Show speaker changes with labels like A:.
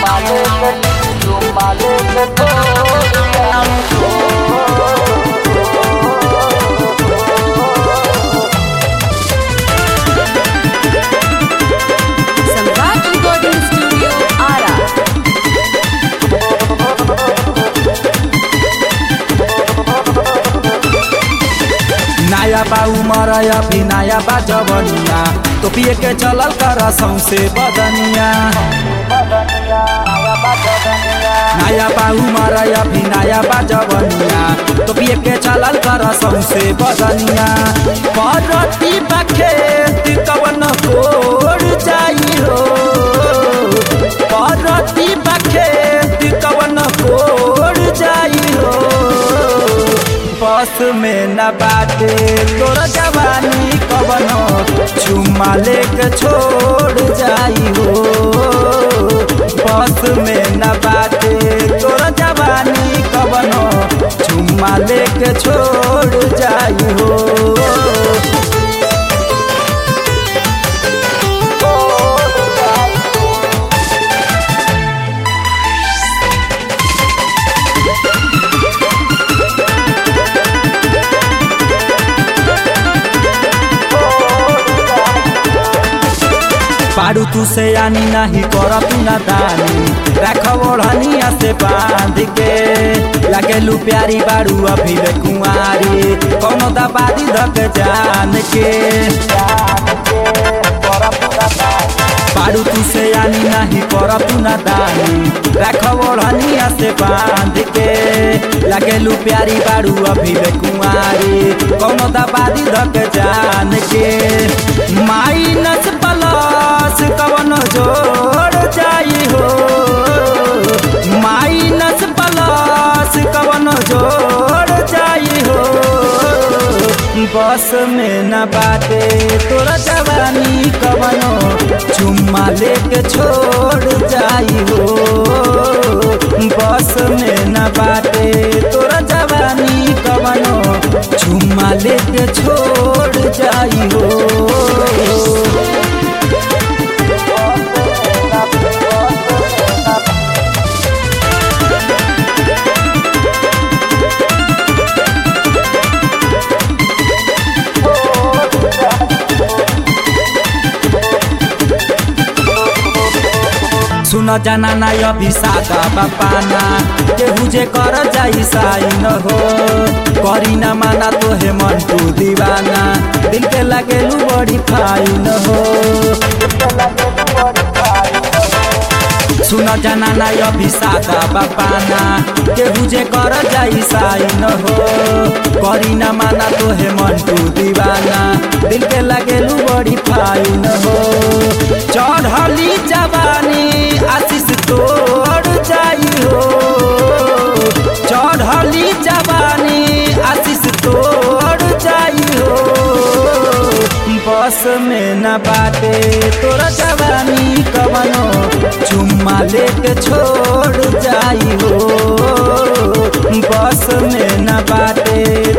A: सम्राट recording studio Ara
B: नया बा उमर अभी नया बा जवनिया तो पिए के चलल कर सौसे बदनिया नया बा उमर अभी नया बा जवनिया तो पिए के चलल कर सौसे बदनिया परती बखेत कवन कोड़ जाई हो परती बखेत कवन कोड़ जाई हो बस में न बाटे तोरा जवानी कवनो चुम्मा लेके छोड़ जाई हो बस में न बाटे तोरा जवानी कवनो चुम्मा लेके छोड़ जाई हो पारू तू से आनी नहीं कर तू ना दानी रख ओढ़निया से बांध के लगेलू प्यारी बारू अभी ले कुंवारी कौनो दबादी धक जान के पारू तू से आनी नहीं कर तू ना दानी रख ओढ़निया से बांध के लगेलू प्यारी बारू अभी ले कुंवारी कौनो दबादी धक जान के माइनस प्लस कवन जोड़ जाई हो माइनस प्लस कवन जोड़ जाई हो बस में न बाटे तोरा जवानी कवनो चुम्मा लेके छोड़ जाई हो बस में न बाटे तोरा जवानी कवनो चुम्मा लेके छोड़ जाई हो सुन जाना ना अभी सादा बापाना केहू जे कर जाई साई न हो करी ना माना तो हे मन तू दीवाना दिल के लगेलू बड़ी फाई न हो सुन जाना ना अभी सादा बापाना केहू जे कर जाई साई न हो करी ना माना तो हे मन तू दीवाना दिल के लगेलू बड़ी फाई न हो चढ़ली जवानी आशीष तोड़ जाई हो चढ़ली जवानी आशीष तोड़ जाई हो बस में न बाटे तोरा जवानी कवनो चुम्मा लेके छोड़ जाई हो बस में न बाटे